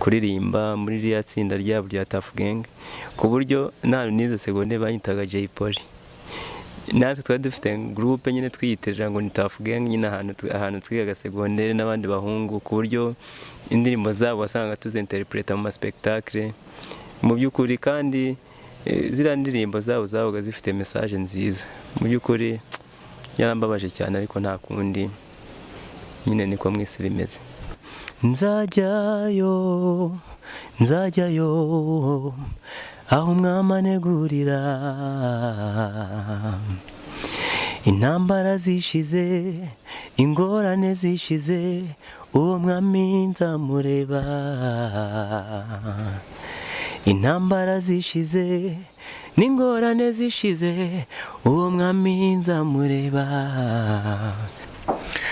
kuririmba muri ririya tsinda ryabo rya tafu genge ku buryo nta n'izo segonde banyitaga jay poli natwe twari dufite gurupe nyine twiyitira ngo ni tafu genge nyine ahantu twigaga segonderi n'abandi bahungu ku buryo indirimbo zabo wasangaga tuzinteripureta mu masipekitakire mu by'ukuri kandi ziriya ndirimbo zabo zabaga zifite mesaje nziza mu by'ukuri yarambabaje cyane ariko nta kundi nyine niko mu isi bimeze nzajyayo nzajyayo aho mwamanegurira intambara zishize ingorane zishize uwo mwami nzamureba intambara zishize n'ingorane zishize uwo mwami nzamureba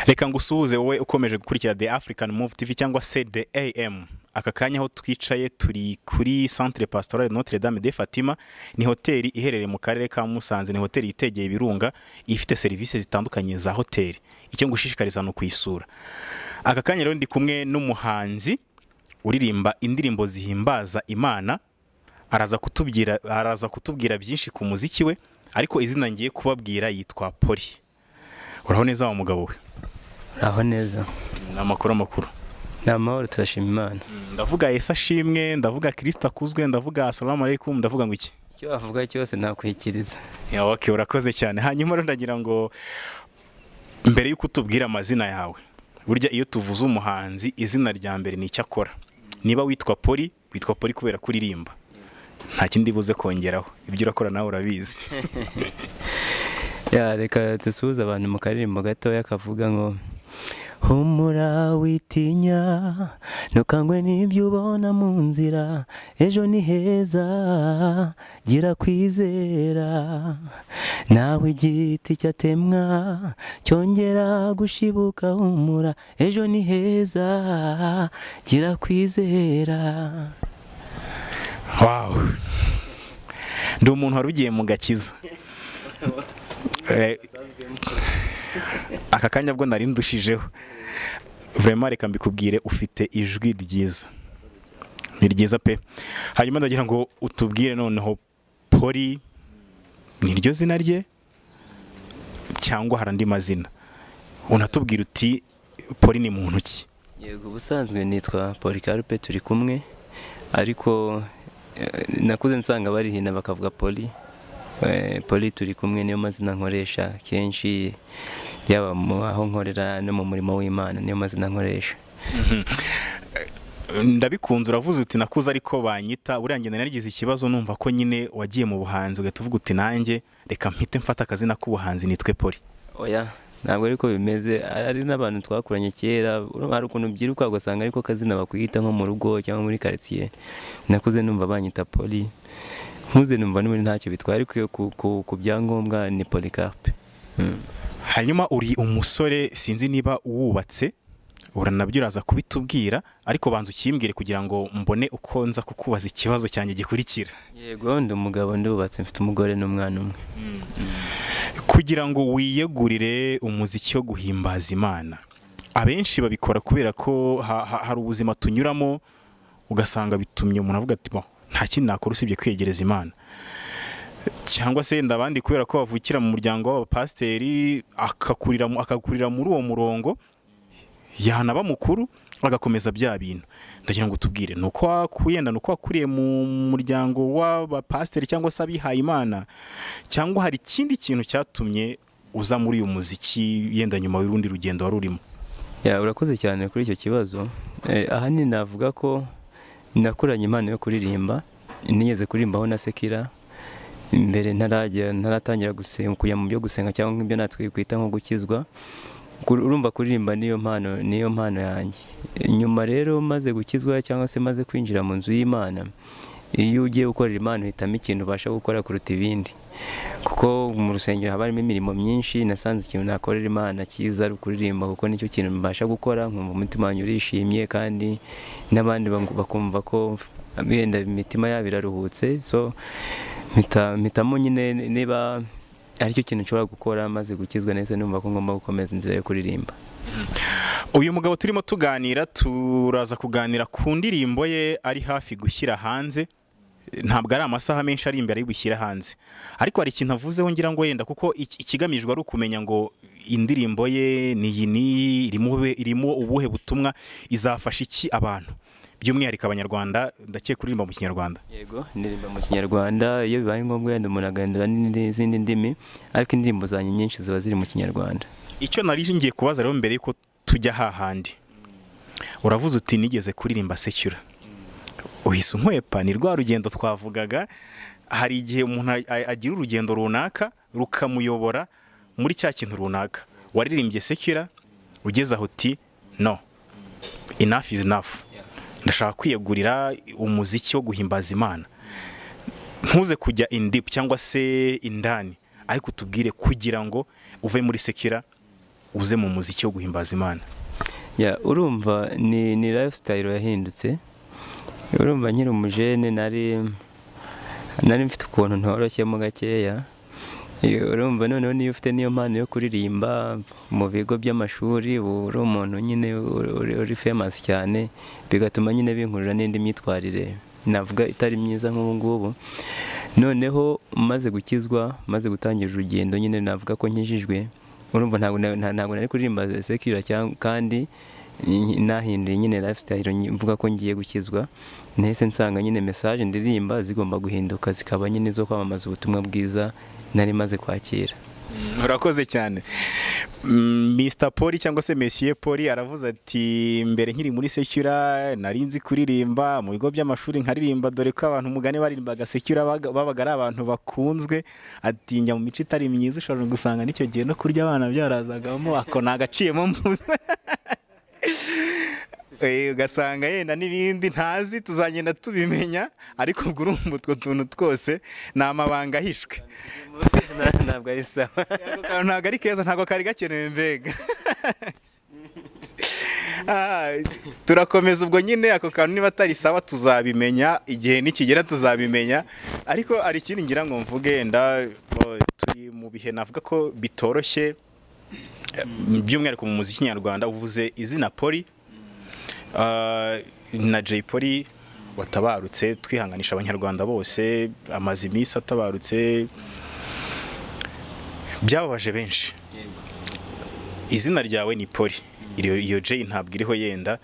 reka ngo usuhuze wowe ukomeje gukurikira the african move tv cyangwa se the am aka kanya aho twicaye turi kuri centre pastoral notre dame de fatima ni hoteli iherereye mu karere ka musanze ni hoteli yitegeye ibirunga ifite serivisi zitandukanye za hoteli icyo ngushishikariza ni ukuyisura aka kanya rero ndi kumwe n'umuhanzi uririmba indirimbo zihimbaza imana araza kutubwira araza kutubwira byinshi ku muziki we ariko izina ngiye kubabwira yitwa poli uraho neza wa mugabo we uraho neza ni amakuru amakuru ni amahoro turashima imana ndavuga yesu ashimwe ndavuga kirisita akuzwe ndavuga salamu aleikum ndavuga ngo iki icyo wavuga cyose nakwikiriza oke urakoze cyane hanyuma rero ndagira ngo mbere y'uko utubwira amazina yawe burya iyo tuvuze umuhanzi izina rya mbere ni icyo akora niba witwa poli witwa poli kubera kuririmba nta kindi buze kongeraho ibyo urakora nawe urabizi reka dusuhuze abantu mu karirimbo gatoya kavuga ngo humura witinya ntukangwe n'ibyo ubona mu nzira ejo ni heza gira kwizera nawe igiti cyatemwa cyongera gushibuka humura ejo ni heza gira kwizera wawu ndi umuntu wari ugiye mu gakiza aka kanya bwo nari ndushijeho vurema reka mbikubwire ufite ijwi ryiza ni ryiza pe hanyuma ndagira ngo utubwire noneho poli ni ryo zina rye cyangwa hari andi mazina unatubwira uti poli ni muntu ki yego ubusanzwe nitwa polikarupe turi kumwe ariko nakuze nsanga barihina bakavuga poli poli turi kumwe niyo mazina nkoresha kenshi yaba aho nkorera no mu murimo w'imana niyo mazina nkoresha ndabikunze uravuze uti nakuze ariko banyita buriya ngenda narigize ikibazo numva ko nyine wagiye mu buhanzi ugahita uvuga uti nanjye reka mpite mfata akazina k'ubuhanzi nitwe poli oya ntabwo ariko bimeze ari n'abantu twakuranye kera hari ukuntu byiruka ugasanga ariko akazina bakwita nko mu rugo cyangwa muri karitsiye nakuze numva banyita poli nkuze numva n'ubundi ntacyo bitwara ariko ku byangombwa ni polikapu hanyuma uri umusore sinzi niba wubatse uranabyo uraza kubitubwira ariko banza ukimbwire kugira ngo mbone uko nza kukubaza ikibazo cyanjye gikurikira yego ndi umugabo ndubatse mfite umugore n'umwana umwe kugira ngo wiyegurire umuziki wo guhimbaza imana abenshi babikora kubera ko hari ubuzima tunyuramo ugasanga bitumye umuntu avuga ati nta kindi nakora usibye kwegereza imana cyangwa se ndabandi kubera ko bavukira mu muryango w'abapasiteri akakurira muri uwo murongo yanaba mukuru agakomeza bya bintu ndagira ngo tubwire ni uko wakuyenda ni uko wakuriye mu muryango w'abapasiteri cyangwa se abihaye imana cyangwa hari ikindi kintu cyatumye uza muri uyu muziki yenda nyuma y'urundi rugendo wari urimo urakoze cyane kuri icyo kibazo ahanini navuga ko nakuranye impano yo kuririmba nigeze kuririmbaho na sekira imbere ntaratangira kujya mu byo gusenga cyangwa nk'ibyo natwe kwita nko gukizwa urumva kuririmba niyo mpano niyo mpano yanjye nyuma rero maze gukizwa cyangwa se maze kwinjira mu nzu y'imana iyo ugiye gukorera imana uhitamo ikintu ubasha gukora kuruta ibindi kuko mu rusengero haba harimo imirimo myinshi nasanze ikintu nakorera imana cyiza ari ukuririmba kuko nicyo kintu mbasha gukora nkumva umutima wanjye urishimye kandi n'abandi bakumva ko benda imitima yabo iraruhutse so mpitamo nyine niba aricyo kintu nshobora gukora maze gukizwa neza numva ko ngomba gukomeza inzira yo kuririmba uyu mugabo turimo tuganira turaza kuganira ku ndirimbo ye ari hafi gushyira hanze ntabwo ari amasaha menshi ari imbere y'ubushyira hanze ariko hari ikintu avuzeho ngira ngo yenda kuko iki- ikigamijwe ari ukumenya ngo indirimbo ye ni iyi n'iyi irimo ube- irimo ubuhe butumwa izafasha iki abantu by'umwihariko abanyarwanda ndakeka uririmba mu kinyarwanda yego indirimbo mu kinyarwanda iyo bibaye ngombwa yenda umuntu agahindura n'izindi ndimi ariko indirimbo zanjye nyinshi ziba ziri mu kinyarwanda icyo nari ngiye kubaza rero mbere yuko tujya hahandi uravuze uti nigeze kuririmba secyura uhise unkwepa ni rwa rugendo twavugaga hari igihe umuntu a- a- agira urugendo runaka rukamuyobora muri cya kintu runaka waririmbye secyura ugeze aho uti no enough is enough ndashaka kwiyegurira umuziki wo guhimbaza imana ntuze kujya indipu cyangwa se indani ariko utubwire kugira ngo uve muri sekira uze mu muziki wo guhimbaza imana Ya, urumva ni ni lifestyle yahindutse urumva nkiri umujene nari nari mfite ukuntu ntoroshyemo gakeya Eh, urumva noneho niyo ufite niyo mpano yo kuririmba mu bigo by'amashuri uba uri umuntu nyine uri- uri- uri famous cyane bigatuma nyine binkurura n'indi myitwarire navuga itari myiza nk'ubu ngubu noneho maze gukizwa maze gutangira urugendo nyine navuga ko nkijijwe urumva ntabwo na- nta- ntabwo nari kuririmba sekirira cyangwa kandi nyi- nahinduye nyine lifestyle nyi- mvuga ko ngiye gukizwa nahise nsanga nyine message ndirimba zigomba guhinduka zikaba nyine zo kwamamaza ubutumwa bwiza nari maze kwakira urakoze cyane Mm, Mr poli cyangwa se mesiye poli aravuze ati mbere nkiri muri sekira nari nzi kuririmba mu bigo by'amashuri nkaririmba dore ko abantu umugani baririmbaga sekira babaga babaga ari abantu bakunzwe ati njya mu mico itari myiza ushobora gusanga n'icyo gihe no kurya abana byarazagamo ako nagaciyemo mpuze Eh, ugasanga yenda n'ibindi ntazi tuzagenda tubimenya ariko ubwo urumva utwo tuntu twose ni amabanga ahishwe ntabwo ari sawa ako kantu ntabwo ari keza ntabwo kari gakenewe mbega Ah, turakomeza ubwo nyine ako kantu niba atari sawa tuzabimenya igihe nikigera tuzabimenya ariko hari ikindi ngira ngo mvuge yenda oh, turi mu bihe navuga ko bitoroshye eh, by'umwihariko mu muziki nyarwanda uvuze izina poli Ah, na Jay Polly watabarutse twihanganisha abanyarwanda bose amaze iminsi atabarutse byababaje benshi izina ryawe ni Polly iyo, iyo Jay ntabwo iriho yenda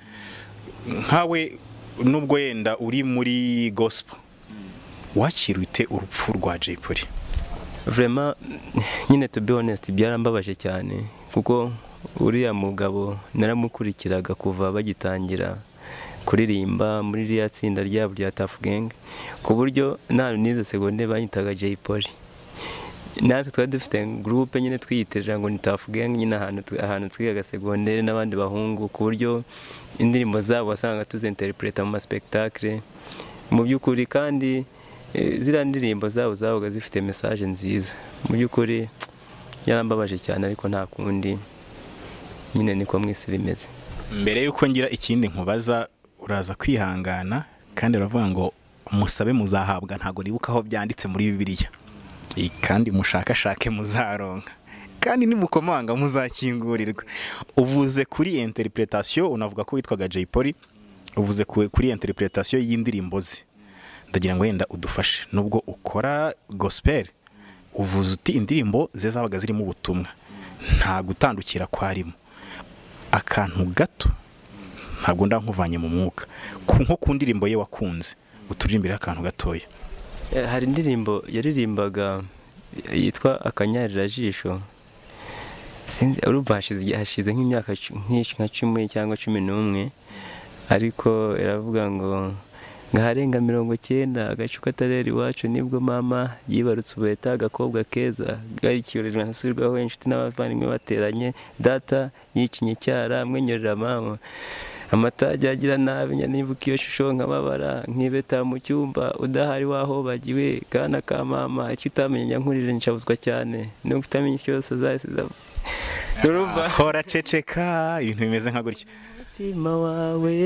nkawe nubwo yenda uri muri gospel wakirute urupfu rwa Jay Polly Vrema nyine to be honest byarambabaje cyane kuko uriya mugabo naramukurikiraga kuva bagitangira kuririmba muri ririya tsinda ryabo rya Tough Gang ku buryo nta nize segonde banyitaga Jay Polly natwe twari dufite gurupe nyine twiyitirira ngo ni Tough Gang nyine ahantu twi- ahantu twigaga segondere n'abandi bahungu ku buryo indirimbo zabo wasanga tuzinterpreta mu maspektakle mu by'ukuri kandi eh, ziriya ndirimbo zabo zabaga zifite message nziza mu by'ukuri yarambabaje cyane ariko nta kundi nyine niko mu isi bimeze mbere yuko ngira ikindi nkubaza uraza kwihangana kandi uravuga ngo musabe muzahabwa ntabwo nibuka aho byanditse muri bibiliya I- kandi mushakashake muzaronka kandi nimukomanga muzakingurirwa uvuze kuri interpretation unavuga ko witwaga Jay Polly uvuze ku- kuri interpretation y'indirimbo ze ndagira ngo yenda udufashe nubwo ukora gospel uvuze uti indirimbo ze zabaga zirimo ubutumwa nta gutandukira kwarimo akantu gato ntabwo ndankuvanye mu mwuka ku nko ku ndirimbo ye wakunze uturirimbire akantu gatoya Eh, hari indirimbo yaririmbaga yitwa akanyarira-jisho sinzi urumva hashize igihe- hashize nk'imyaka cu- nk'ish- nka cumi cyangwa cumi n'umwe ariko iravuga ngo ngaharenga mirongo cyenda agacu katarera iwacu nibwo mama yibarutse ubuheta agakobwa keza garikiyoreje ntasubirwaho inshuti n'abavandimwe bateranye data yicinye cyara mwenyurira mama amata ajya agira nabi njya nibuka iyo shusho nkababara nkibeta mu cyumba udahari waho bagiwe kana ka mama icyo utamenya njya nkurira nshabuzwa cyane nubwo utamenya icyo cyose zahise zavu urumva hora ceceka ibintu bimeze nka gutya umutima wawe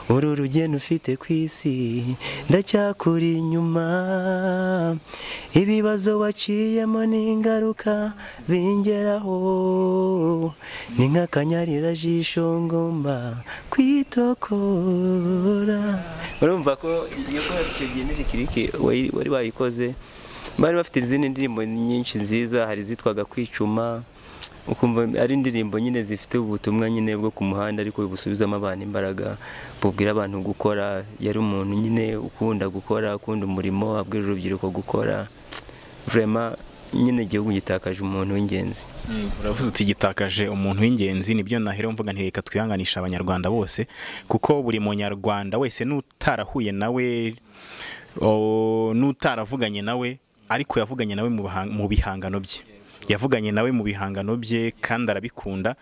uru rugendo ufite ku isi ndacyakuri inyuma ibibazo waciyemo n'ingaruka zingeraho ni nk'akanyarira-jisho ngomba kwitokora urumva ko iyo kose icyo gihe n'ikiriki wari wayikoze bari bafite izindi ndirimbo nyinshi nziza hari izitwaga kwicuma ukumva ari indirimbo nyine zifite ubutumwa nyine bwo ku muhanda ariko busubizamo abantu imbaraga bubwira abantu gukora yari umuntu nyine ukunda gukora ukunda umurimo abwira urubyiruko gukora vrema nyine igihugu gitakaje umuntu w'ingenzi uravuze uti gitakaje umuntu w'ingenzi nibyo nahera mvuga nti reka twihanganisha abanyarwanda bose kuko buri munyarwanda wese n'utarahuye nawe n'utaravuganye nawe ariko yavuganye nawe mu bihangano bye yavuganye nawe mu bihangano bye kandi arabikunda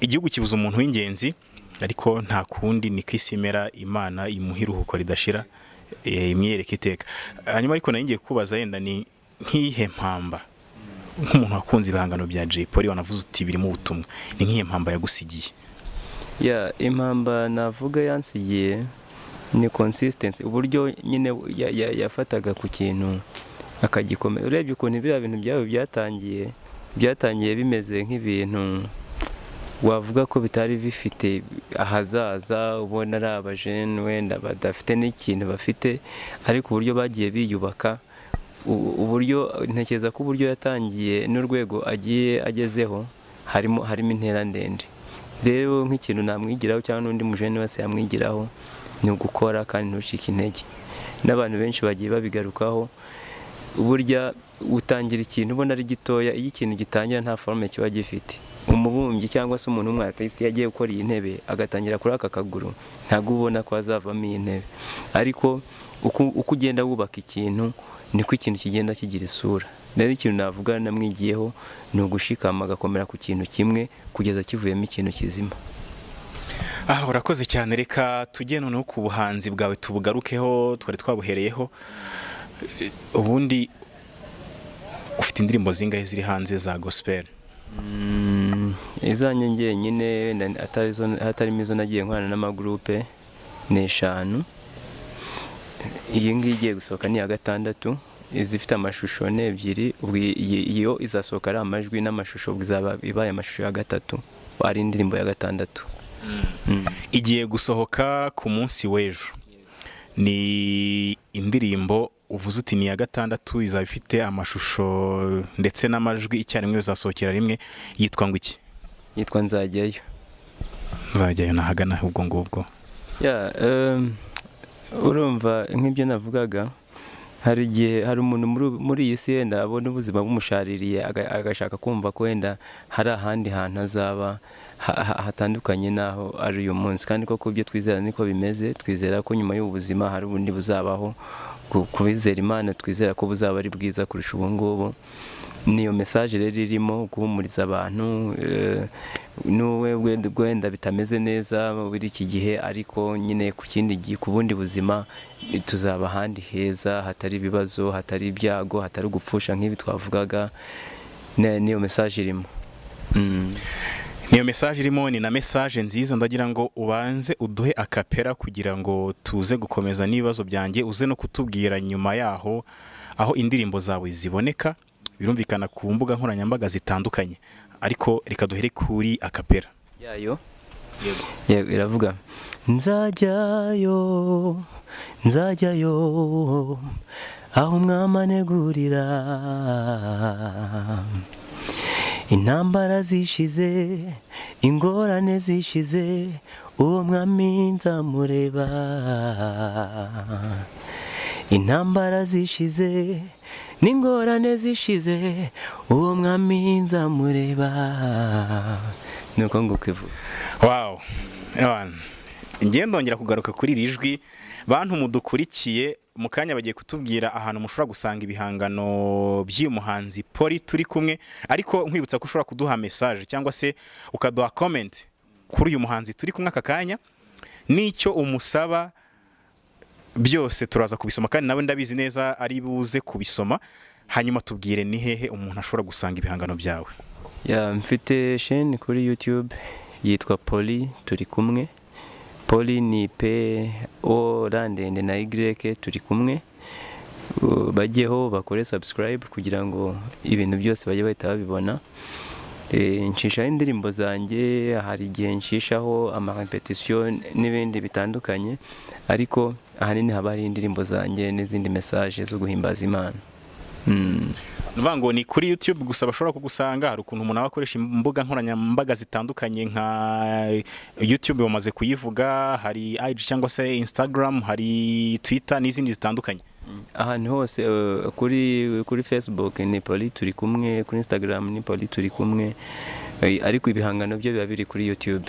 igihugu kibuze umuntu w'ingenzi ariko nta kundi ni ko isi imera imana imuha iruhuko ridashira imyereka iteka hanyuma ariko nari ngiye kubaza yenda ni nk'iyihe mpamba nk'umuntu wakunze ibihangano bya jay polly wanavuze uti birimo ubutumwa ni nk'iyihe mpamba yagusigiye ya impamba navuga yansigiye ni consistency uburyo nyine yafataga ku kintu akagikomeza urebye ukuntu biriya bintu byabo byatangiye byatangiye bimeze nk'ibintu wavuga ko bitari bifite ahazaza ubona ari abajene wenda badafite n'ikintu bafite ariko uburyo bagiye biyubaka uburyo ntekereza ko uburyo yatangiye n'urwego agiye agezeho harimo harimo intera ndende rero nk'ikintu namwigiraho cyangwa n'undi mujene wese yamwigiraho ni ugukora kandi ntucike intege n'abantu benshi bagiye babigarukaho burya utangira ikintu ubona ari gitoya iyo ikintu gitangira nta forume kiba gifite umubumbyi cyangwa se umuntu w'umwaratisite yagiye gukora iyi ntebe agatangira kuri aka kaguru ntabwo ubona ko hazavamo iyi ntebe ariko uko ugenda wubaka ikintu niko ikintu kigenda kigira isura rero ikintu navuga namwigiyeho ni ugushikama agakomera ku kintu kimwe kugeza kivuyemo ikintu kizima aha urakoze cyane reka tujye noneho ku buhanzi bwawe tubugarukeho twari twabuhereyeho ubundi ufite indirimbo zingahe ziri hanze za gosiperi izanjye njyenyine hatarimo izo nagiye nkorana n'amagurupe ni eshanu iyi ngiyi igiye gusohoka ni iya gatandatu izifite amashusho ni ebyiri iyo izasohoka ari amajwi n'amashusho ibaye amashusho ya gatatu ari indirimbo ya gatandatu igiye gusohoka ku munsi w'ejo ni indirimbo uvuze uti ni iya gatandatu izaba ifite amashusho ndetse n'amajwi icyarimwe bizasohokera rimwe yitwa ngo iki yitwa nzajyayo nzajyayo nahagana ubwo ngubwo urumva nk'ibyo navugaga hari igihe hari umuntu muri iyi si wenda abona ubuzima bumushaririye agashaka kumva ko wenda hari ahandi hantu azaba hatandukanye n'aho ari uyu munsi kandi koko ibyo twizera niko bimeze twizera ko nyuma y'ubuzima hari ubundi buzabaho kubizera imana twizera ko buzaba ari bwiza kurusha ubu ngubu niyo mesaje rero irimo guhumuriza abantu n'uwe wenda bitameze neza muri iki gihe ariko nyine ku kindi gihe ku bundi buzima tuzaba ahandi heza hatari ibibazo hatari ibyago hatari gupfusha nk'ibi twavugaga niyo mesaje irimo niyo mesaje irimo ni na mesaje nziza ndagira ngo ubanze uduhe akapera kugira ngo tuze gukomeza n'ibibazo byanjye uze no kutubwira nyuma yaho aho indirimbo zawe ziboneka birumvikana ku mbuga nkoranyambaga zitandukanye ariko reka duhere kuri akapera yayo iravuga nzajyayo nzajyayo aho mwamanegurira intambara zishize ingorane zishize uwo mwami nzamureba intambara zishize n'ingorane zishize uwo mwami nzamureba nuko nguko ivuga wawu ngenda ndongera kugaruka kuri iri jwi bantu mudukurikiye mu kanya bagiye kutubwira ahantu mushobora gusanga ibihangano by'uyu muhanzi poli turi kumwe ariko nkwibutsa ko ushobora kuduha mesaje cyangwa se ukaduha komenti kuri uyu muhanzi turi kumwe aka kanya n'icyo umusaba byose turaza kubisoma kandi nawe ndabizi neza ari buze kubisoma hanyuma tubwire ni hehe umuntu ashobora gusanga ibihangano byawe mfite sheni kuri yutube yitwa poli turi kumwe poli ni pe o ra ndende na y turi kumwe Uh, bajyeho bakore subscribe kugira ngo ibintu byose bajye bahita babibona Eh, nshishaho indirimbo zanjye hari igihe nshishaho amarepetisiyo n'ibindi bitandukanye ariko ahanini haba hari indirimbo zanjye n'izindi mesaje zo guhimbaza imana Mm. Nuvuga ngo ni kuri YouTube gusa bashobora kugusanga hari ukuntu umuntu aba akoresha imbuga nkoranyambaga zitandukanye nka YouTube bamaze kuyivuga hari IG cyangwa se Instagram hari Twitter n'izindi zitandukanye ahantu hose eh, kuri kuri facebook ni poli turi kumwe kuri instagram ni poli turi kumwe Eh, ariko ibihangano byo biba biri kuri youtube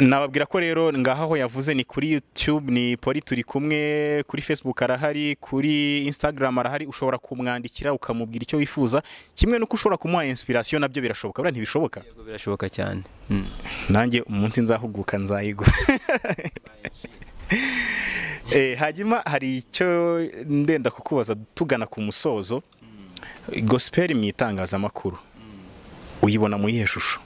nababwira ko rero ngaha aho yavuze ni kuri YouTube ni Poli turi kumwe kuri Facebook arahari kuri Instagram arahari ushobora kumwandikira ukamubwira icyo wifuza kimwe nuko ushobora kumuha inspiration nabyo birashoboka buriya ntibishoboka Yego, birashoboka cyane Mm. nanjye umunsi nzahuguka nzayigura Eh, hanyuma hari icyo ndenda kukubaza tugana ku musozo gospel mu itangazamakuru uyibona mu iyihe shusho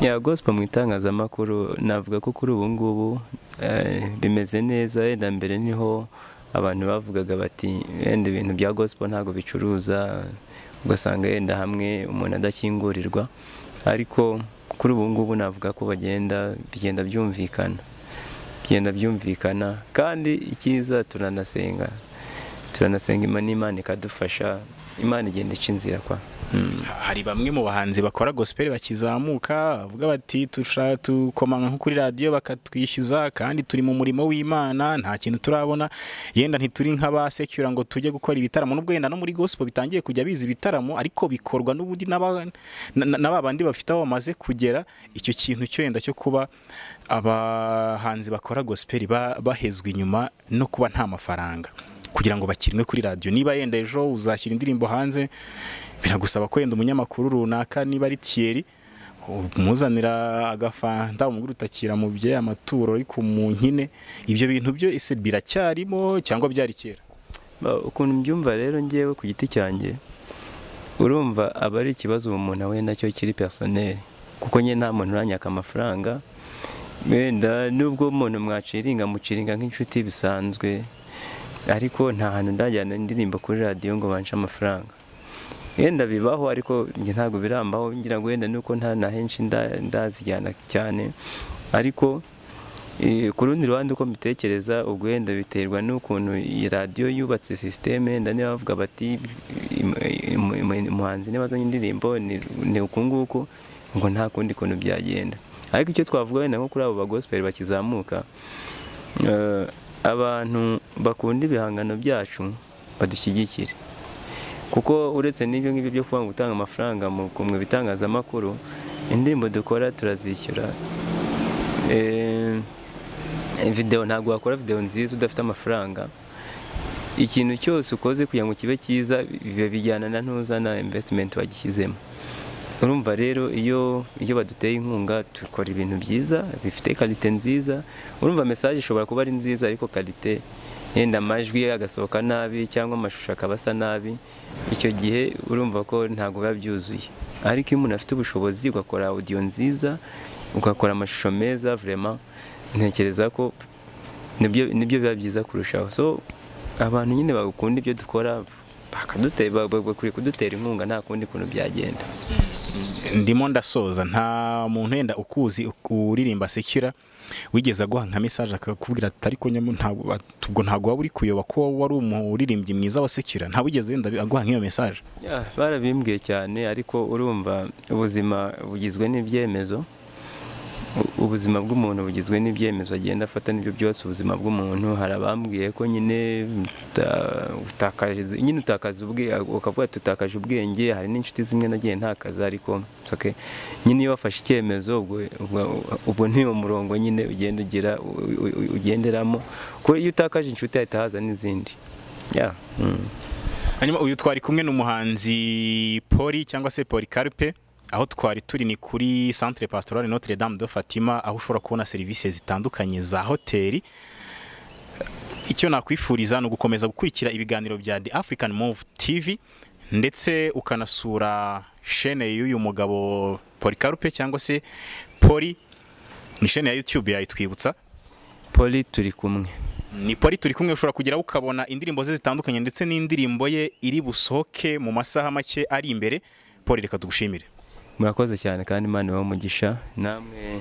ya gospel mu itangazamakuru navuga ko kuri ubu ngubu eh, bimeze neza wenda mbere niho abantu bavugaga bati wenda ibintu bya gospel ntabwo bicuruza ugasanga yenda hamwe umuntu adakingurirwa ariko kuri ubu ngubu navuga ko bagenda bigenda byumvikana bigenda byumvikana kandi icyiza turanasenga turanasenga imana imana ikadufasha imana igenda ica inzira kwa hari bamwe mu bahanzi bakora gospel bakizamuka bavuga bati turashaka tukomanga nko kuri radiyo bakatwishyuza kandi turi mu murimo w'imana nta kintu turabona yenda ntituri nk'abasekura ngo tujye gukora ibitaramo nubwo yenda no muri gospel bitangiye kujya biza ibitaramo ariko bikorwa n'ubundi n'aba- na na- na ba bandi bafite aho bamaze kugera icyo kintu cyo yenda cyo kuba abahanzi bakora gospel ba- bahezwa inyuma no kuba nta mafaranga kugira ngo bakirinwe kuri radiyo niba yenda ejo uzashyira indirimbo hanze biragusaba ko yenda umunyamakuru runaka niba ari Thierry umuzanira agafanta umugore utakira mu bye amaturo ariko mu nkine ibyo bintu byo ese biracyarimo cyangwa byari kera Ba- ukuntu mbyumva rero ngewe ku giti cyanjye urumva aba ari ikibazo ubu umuntu ahuye nacyo kiri personel kuko njye nta muntu uranyaka amafaranga wenda nubwo umuntu mwaciringa muciringa nk'inshuti bisanzwe ariko nta hantu ndajyana indirimbo kuri radiyo ngo bance amafaranga yenda bibaho ariko njye ntabwo birambaho ngira ngo wenda nuko nta na henshi nda- ndazijyana cyane ariko Eh, ku rundi ruhande uko mbitekereza ubwo wenda biterwa n'ukuntu iyi radiyo yubatse sisiteme wenda niba bavuga bati im- im- im- umuhanzi niba azanye indirimbo ni ni uku nguku ngo nta kundi kuntu byagenda ariko icyo twavuga wenda nko kuri abo bagosiperi bakizamuka eh, abantu bakunda ibihangano byacu badushyigikire kuko uretse n'ibyo ngibyo byo kuba ngo gutanga amafaranga mu mu bitangazamakuru indirimbo dukora turazishyura Eh, video ntabwo wakora video nziza udafite amafaranga ikintu cyose ukoze kugira ngo kibe cyiza biba bijyana na ntuzana investment wagishyizemo urumva rero iyo iyo baduteye inkunga dukora ibintu byiza bifite kalite nziza urumva message ishobora kuba ari nziza ariko kalite yenda amajwi agasohoka nabi cyangwa amashusho akaba asa nabi icyo gihe urumva ko ntabwo biba byuzuye ariko iyo umuntu afite ubushobozi ugakora audio nziza ugakora amashusho meza vraiment ntekereza ko nibyo nibyo biba byiza kurushaho so abantu nyine bagukunda ibyo dukora bakadutera bakwiye kudutera inkunga nta kundi kuntu byagenda ndimo ndasoza nta muntu yenda ukuzi uku- uririmba sekira wigeze aguha nka mesaje akakubwira ati ariko nyamara ntabwo ubwo ntabwo waba uri kuyoba ko wari umuririmbyi mwiza wa sekira nta wigeze yenda aguha nk'iyo mesaje Yeah, barabimbwiye cyane ariko urumva ubuzima bugizwe n'ibyemezo U- ubuzima bw'umuntu bugizwe n'ibyemezo agenda afata n'ibyo byose ubuzima bw'umuntu hari abambwiye ko nyine uta- utakaje nyine utakaza ubwenge ukavuga ati utakaje ubwenge hari n'inshuti zimwe nagiye ntakaza ariko it's okay. nyine iyo wafashe icyemezo ubwo- ubwo- ubwo ni umurongo nyine ugenda ugira u- u- u- ugenderamo kuko iyo utakaje inshuti hahita haza n'izindi yeah. mm. hanyuma uyu twari kumwe n'umuhanzi poli cyangwa se Polycarpe aho twari turi ni kuri centre pastoral Notre Dame de Fatima aho ushobora kubona serivisi zitandukanye za hoteli icyo nakwifuriza ni ugukomeza gukurikira ibiganiro bya The African Move TV ndetse ukanasura shene y'uyu mugabo polikarupe cyangwa se poli ni sheni ya yutube yayitwibutsa poli turi kumwe ni poli turi kumwe ushobora kugeraho ukabona indirimbo ze zitandukanye ndetse n'indirimbo ye iri busohoke mu masaha make ari imbere poli reka tugushimire murakoze cyane kandi imana ibahe umugisha namwe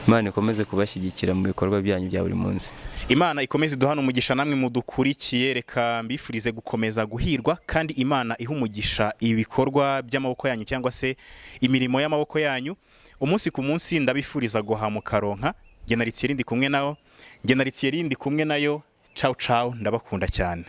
imana ikomeze kubashyigikira mu bikorwa byanyu bya buri munsi imana ikomeze iduhane umugisha namwe mudukurikiye reka mbifurize gukomeza guhirwa kandi imana ihe umugisha ibikorwa by'amaboko yanyu cyangwa se imirimo y'amaboko yanyu umunsi ku munsi ndabifuriza guhamuka ronka ngenaritsiye rindi kumwe nawo ngenaritsiye rindi kumwe nayo cawu cawu ndabakunda cyane